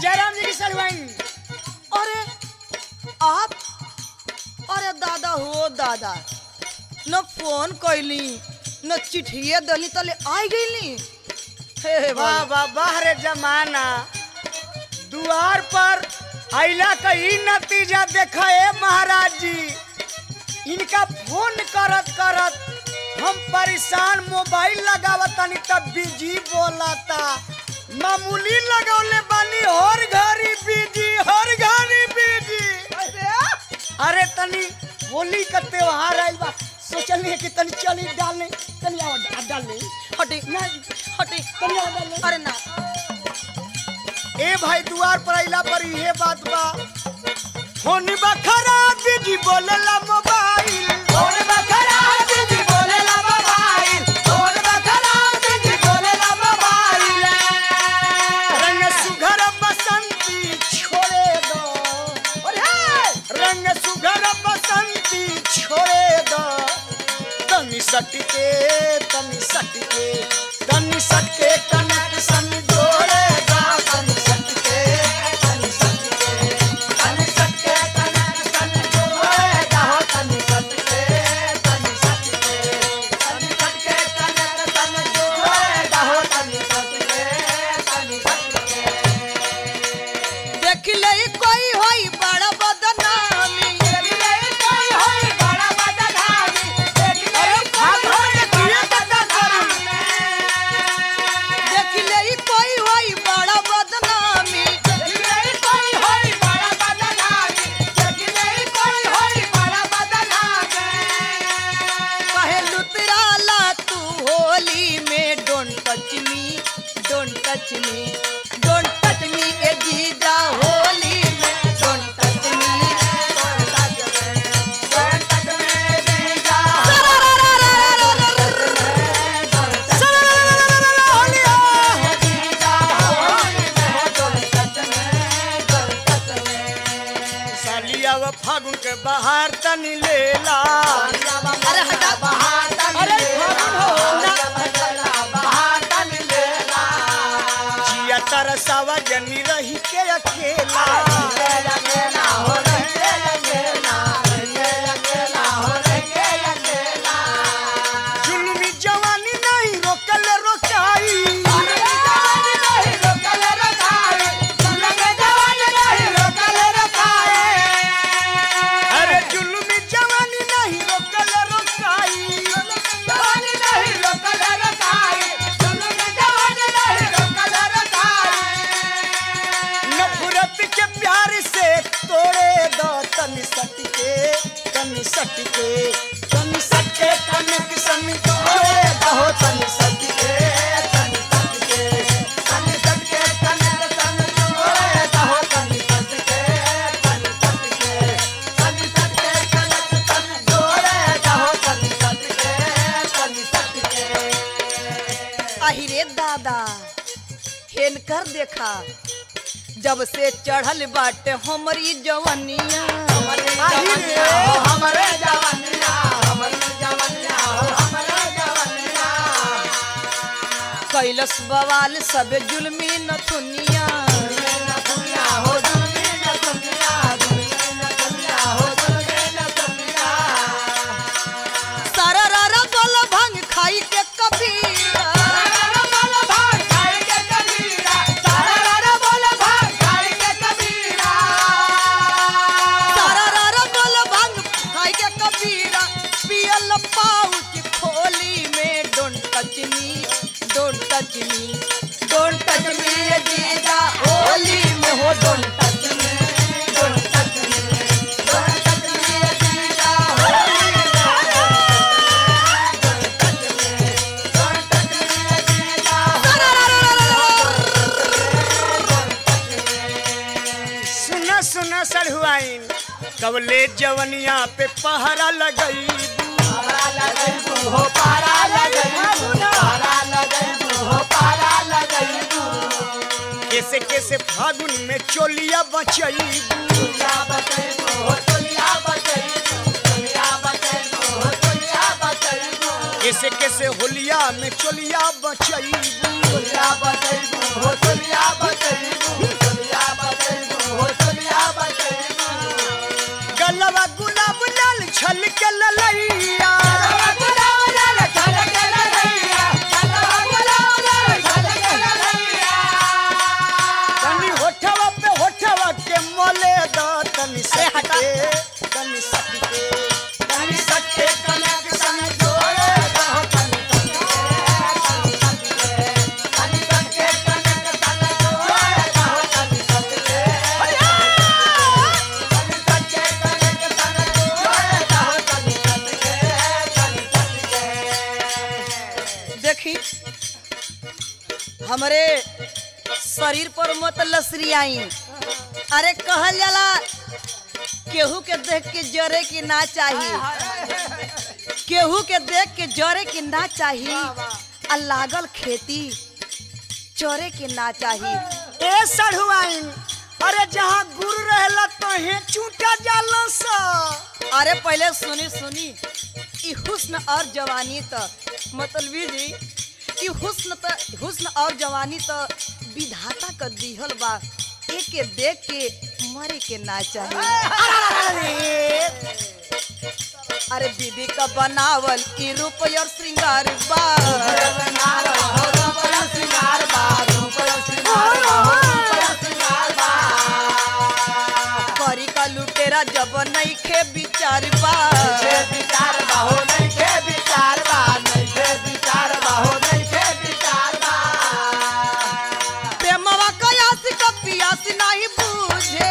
जयराम जी की सड़वाइन अरे आप अरे दादा हो दादा न फोन कैली न चिट्ठिए दली तले आई गईली हे हे वाह भोला। वाह वाह रे जमाना दुआर पर आइला का ई नतीजा देखा ए महाराज जी इनका फोन करत करत हम परेशान मोबाइल लगावत तनी तब बिजी बोलता मामूली लगौले बानी हर घड़ी बिजी हर घड़ी बिजी अरे तनी होली का त्योहार आइल बा सोचलिए कि तनी चली डालने तनी आओ डा- डालने हटे ना हटे तनी आओ डालने अरे ना ए भाई दुआर पर आइला पर इहे बात बा फोन बा खराब बिजी बोलेला मोबाइल फोन बा खराब बिजी बोलेला मोबाइल फोन बा खराब बिजी बोलेला मोबाइल रंग सुघर बसंती छोड़े दो रंग सुघर बसंती छोड़े दो तनी सटके तनी सटके तनी सटके कनक सन जोड़े दा तनी सटके तनी सटके तनी सटके कनक सन जोड़े दा हो तनी सटके तनी सटके तनी सटके कनक सन जोड़े दा हो तनी सटके तनी सटके देख ले कोई होई बड़ा बदनामी अरे भाग हो रे किए बता करी देख ले कोई होई बड़ा बदनामी कहे लुतराला तू होली में don't touch me don't touch me don't touch me ए जीजा होली में डोंट टच मी सालिया व फागुन के बाहर तनी लेला अरे हटा अरे फागुन हो जिया तरसावा जनी रही के अकेला जुलमी जवानी नहीं रोकल रोकाई अरे जुलमी जवानी नहीं रोकल रोकाई नफरत के प्यार से तोड़े दो तनी सटके तनी सटके तनी सटके कनक सन तोड़े दो तनी सटके तनी सटके तनी सटके कनक सन तोड़े दो तनी सटके तनी सटके तनी सटके कनक सन तोड़े दो तनी सटके तनी सटके अहिरे दादा हेनकर देखा जब से चढ़ल बाटे हमरी जवनिया आही रे हमरे जवानिया हमरे जवानिया हमरे जवानिया कैलस बवाल सब जुलमी नथुनिया सारा रारा बोल भंग खाई के कबीरा सारा रारा बोल भंग खाई के कबीरा पियल पाउच खोली में don't touch me don't touch me don't touch me ये जीजा होली में हो don't touch me don't touch me don't touch me ये जीजा होली में don't touch me don't touch me ये जीजा सारा रारा सुना सुना सड़हुआइन कबले जवनिया पे पहरा लगई कैसे कैसे फागुन में चोलिया बचई कैसे कैसे होलिया में चोलिया बचई तनी सटके तनी सटके तनी सटके कनेक्शन जोड़े दहो तनी सटके तनी सटके कनेक्शन जोड़े दहो तनी सटके तनी सटके कनेक्शन जोड़े दहो तनी सटके तनी सटके देखी हमरे शरीर पर मत लसरियाई अरे कहल जाला केहू के देख के जरे की ना चाहिए केहू के देख के जरे की ना चाहिए आ लागल खेती चरे के ना चाहिए ए सढ़ुआइन अरे जहाँ गुरु रहला तो हे चूटा जाला सा अरे पहले सुनी सुनी ई हुस्न और जवानी त मतलबी जी ई हुस्न त हुस्न और जवानी त विधाता क दिहल बा एके देख के मरे के ना चाहिए अरे बीबी का बनावल ई रूप और श्रृंगार बा करी का लुटेरा जब नहीं खे विचार बा प्रेमवा कयास का पियास नहीं बूझे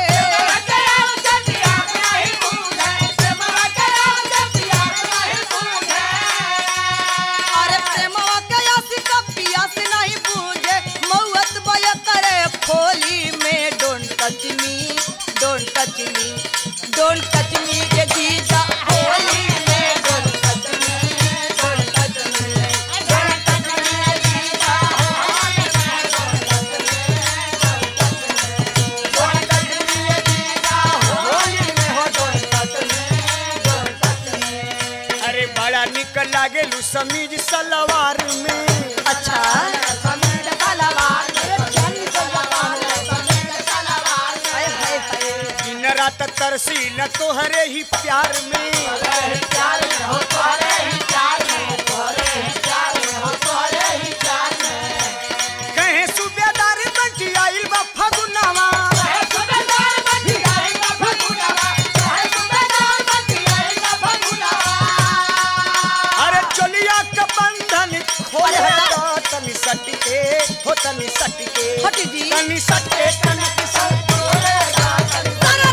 अरे प्रेमवा कयास का पियास नहीं बूझे मौत बय करे खोली में don't touch me don't touch me don't touch me ये जीजा होली में don't touch me don't touch me don't touch me ये जीजा अरे बड़ा निक लागेलू समीज सलवार में अच्छा हाय हाय हाय दिन रात तरसी न तोहरे ही प्यार में कहे सूबेदार बंटी आइल बा फगुनवा अरे चोलिया का बंधन खोले तो तनी सटके हो तनी सटके हट जी। तनी सटके कनक सट खोले दा तनी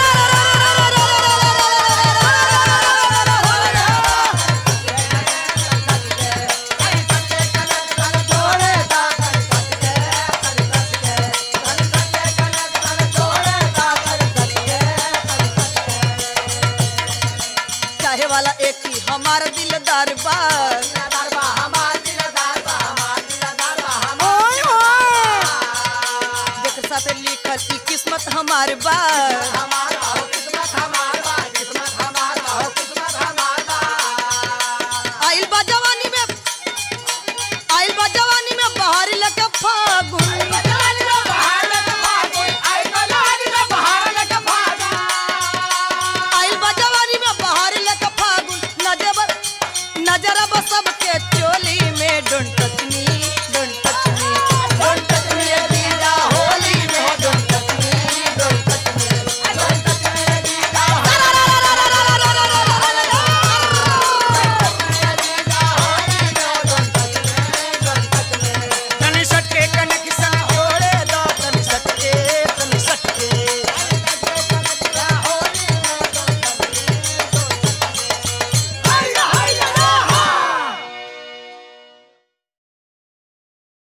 चाहे वाला एक ही हमारा दिलदार बा ओए होए जेकर साथे लिखल ई किस्मत हमार बा